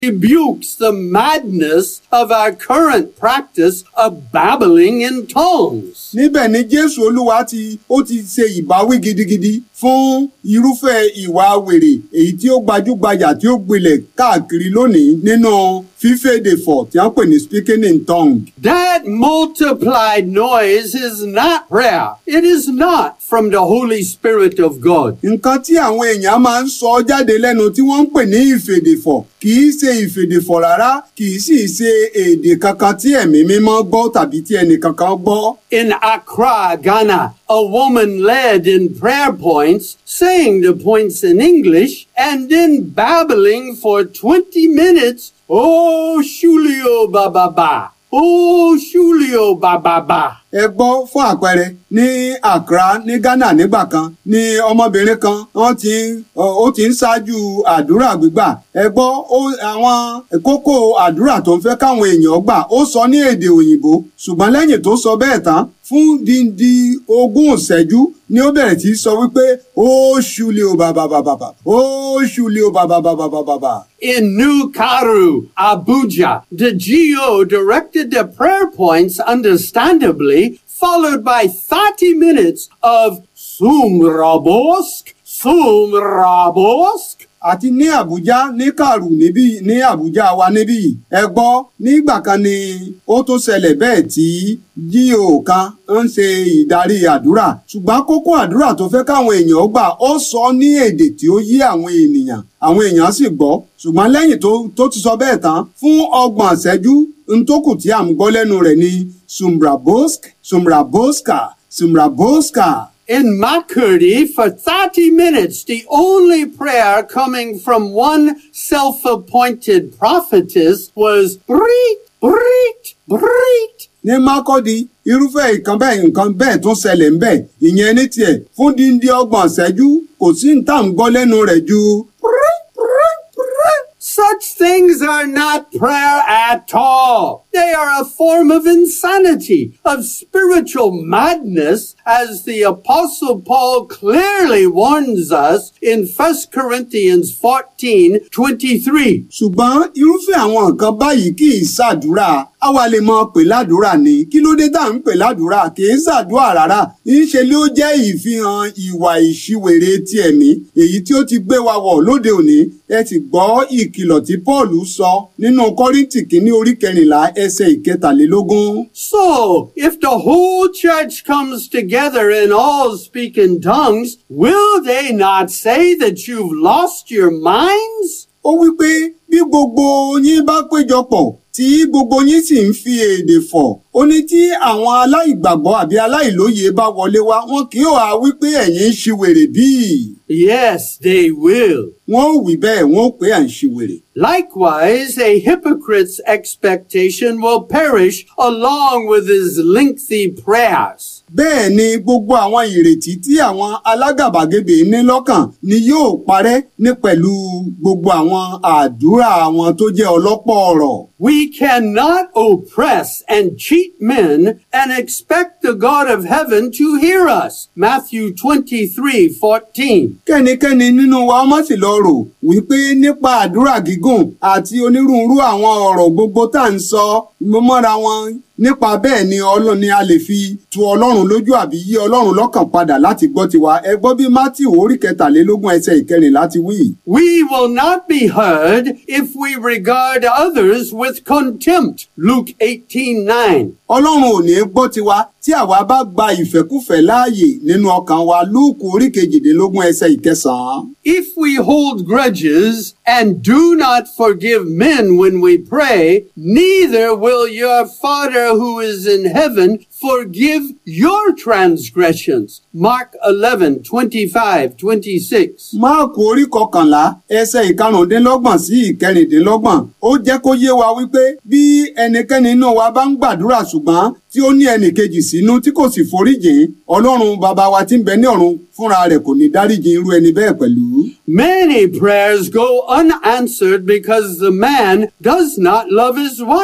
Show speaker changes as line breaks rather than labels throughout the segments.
rebukes the madness of our current practice of babbling in tongues.
níbẹ̀ ni jésù olúwa ti ó ti ṣe ìbáwí gidigidi fún irúfẹ́ ìwà wèrè èyí tí ó gbajúgbajà tí ó gbilẹ̀ káàkiri lónìí nínú fífèdè fọ̀ tí wọ́n pè ní speaking in tongue.
That multiplied noise is not prayer. It is not from the Holy Spirit of God.
nǹkan tí àwọn èèyàn máa ń sọ jáde lẹ́nu tí wọ́n ń pè ní ìfèdèfọ̀ kì í ṣe ìfèdèfọ̀ rárá kì í sì ṣe èdè kankan tí ẹ̀mí mímọ́ gbọ́ tàbí tí ẹnì kankan gbọ́.
In Accra, Ghana, a woman led in prayer points, saying the points in English, and then babbling for 20 minutes. Oh, Shulio Baba. Oh, Shulio Baba.
ẹ gbọ́ fún àpẹẹrẹ ní Accra ní Ghana nígbà kan ní ọmọbìnrin kan wọ́n ti ń ó ti ń ṣáájú àdúrà gbígbà ẹ gbọ́ ó- àwọn kókó àdúrà tó ń fẹ́ káwọn èèyàn gbà ó sọ ní èdè òyìnbó ṣùgbọ́n lẹ́yìn tó sọ bẹ́ẹ̀ tán fún díndí ogún ìṣẹ́jú ni ó bẹ̀rẹ̀ sí í sọ wípé ó ṣúlẹ̀ o bàbà bàbà bàbà ó ṣúlẹ̀ o bàbà bàbà bàbà bàbà.
In New Karu, Abuja, the GO directed the prayer points understandably, followed by 30 minutes of Sumrabosk, Sumrabosk.
àti ní Àbújá ní Kàrú níbí ní Àbújá wa níbí yìí. ẹ gbọ́ nígbà kan ni ó tó ṣẹlẹ̀ bẹ́ẹ̀ tí jíò kan ń ṣe ìdarí àdúrà ṣùgbọ́n kókó àdúrà tó fẹ́ káwọn èèyàn gbà ó sọ ní èdè tí ó yé àwọn ènìyàn àwọn èèyàn sì gbọ́ ṣùgbọ́n lẹ́yìn tó tó ti sọ bẹ́ẹ̀ tán fún ọgbọ̀n ìṣẹ́jú ntókù tí à ń gbọ́ lẹ́nu rẹ̀ ni sumrabosk sumraboska sumraboska.
In Makurdi, for 30 minutes, the only prayer coming from one self-appointed prophetess was Brit, Brit, Brit.
ní mákọ́dí irúfẹ́ nǹkan bẹ́ẹ̀ nǹkan bẹ́ẹ̀ tún ṣẹlẹ̀ ń bẹ̀ ìyẹn ní tiẹ̀ fún díndí ọgbọ̀n ṣẹ́jú kò sí ní tá à ń gbọ́ lẹ́nu rẹ̀ ju
Brit, Brit, Brit. Such things are not prayer at all. They are a form of insanity, of spiritual madness, as the apostle Paul clearly warns us in 1 Corinthians 14, 23.
ṣùgbọ́n irúfẹ́ àwọn nǹkan báyìí kì í ṣàdúrà àwa lè mọ pè ládùúrà ni kí ló dé tá à ń pè ládùúrà kì í ṣàdúrà rárá ńṣe ló jẹ́ ìfihàn ìwà ìṣiwèrè ti ẹ̀mí èyí tí ó ti gbé wa wọ̀ lóde òní ẹ ti gbọ́ ìkìlọ̀ tí Paul sọ nínú Kọ́ríńtì kínní orí kẹrìnlá ẹsẹ̀ ìkẹtàlélógún.
So, if the whole church comes together and all speak in tongues, will they not say that you've lost your minds?
ó wí pé bí gbogbo yín bá péjọpọ̀ tí gbogbo yín sì ń fi èdè fọ̀ ó ní tí àwọn aláìgbàgbọ́ àbí aláìlóye bá wọlé wá wọn kì í wá wí pé ẹ̀yin ń ṣiwèrè bíi
Yes, they will.
wọn ò wí bẹ́ẹ̀ wọn ò pé à ń ṣiwèrè.
Likewise, a hypocrite's expectation will perish along with his lengthy prayers.
bẹ́ẹ̀ ni gbogbo àwọn ìrètí tí àwọn alágàbàgebè ní lọ́kàn ni yóò parẹ́ ní pẹ̀lú gbogbo àwọn àdúrà wọn tó jẹ́ ọlọ́pọ̀ ọ̀rọ̀.
We cannot oppress and cheat men and expect the God of heaven to hear us. Matthew 23, 14.
kẹ́nikẹ́ni nínú wa má sì lọ rò wípé nípa àdúrà gígùn àti onírúurú àwọn ọ̀rọ̀ gbogbo tá à ń sọ mọ́ra wọn nípa bẹ́ẹ̀ ni ọlọ́run ni a lè fi tu ọlọ́run lójú àbí yí ọlọ́run lọ́kàn padà láti gbọ́ tiwa ẹ gbọ́ bí Mátíù orí kẹtàlélógún ẹsẹ̀ ìkẹrìnlá ti wí.
We will not be heard if we regard others with contempt. Luke 18, 9.
ọlọ́run ò ní gbọ́ tiwa tí àwa bá gba ìfẹ́kúfẹ̀ẹ́ láàyè nínú ọkàn wa lúùkù orí kejìdínlógún ẹsẹ̀ ìkẹsàn-án.
If we hold grudges and do not forgive men when we pray, neither will your Father who is in heaven forgive your transgressions. Mark 11, 25, 26.
máàkù orí kọkànlá ẹsẹ̀ ìkarùndínlọ́gbọ̀n sí ìkẹrìndínlọ́gbọ̀n ó jẹ́ kó yé wa wípé bí ẹnikẹ́ni inú wa bá ń gbàdúrà ṣùgbọ́n tí ó ní ẹnìkejì sínú tí kò sì foríjìn ọlọ́run bàbá wa tí ń bẹ ní ọ̀run fúnra rẹ̀ kò ní dáríjìn irú ẹni bẹ́ẹ̀ pẹ̀lú.
Many prayers go unanswered because the man does not love his wife.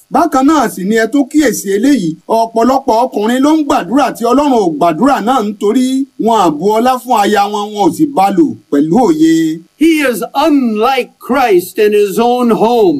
bákan náà sì ni ẹ tó kíyèsí eléyìí ọ̀pọ̀lọpọ̀ ọkùnrin ló ń gbàdúrà tí ọlọ́run ò gbàdúrà náà nítorí wọn àbú ọlá fún aya wọn wọn ò sì bá lò pẹ̀lú òye.
He is unlike Christ in his own home.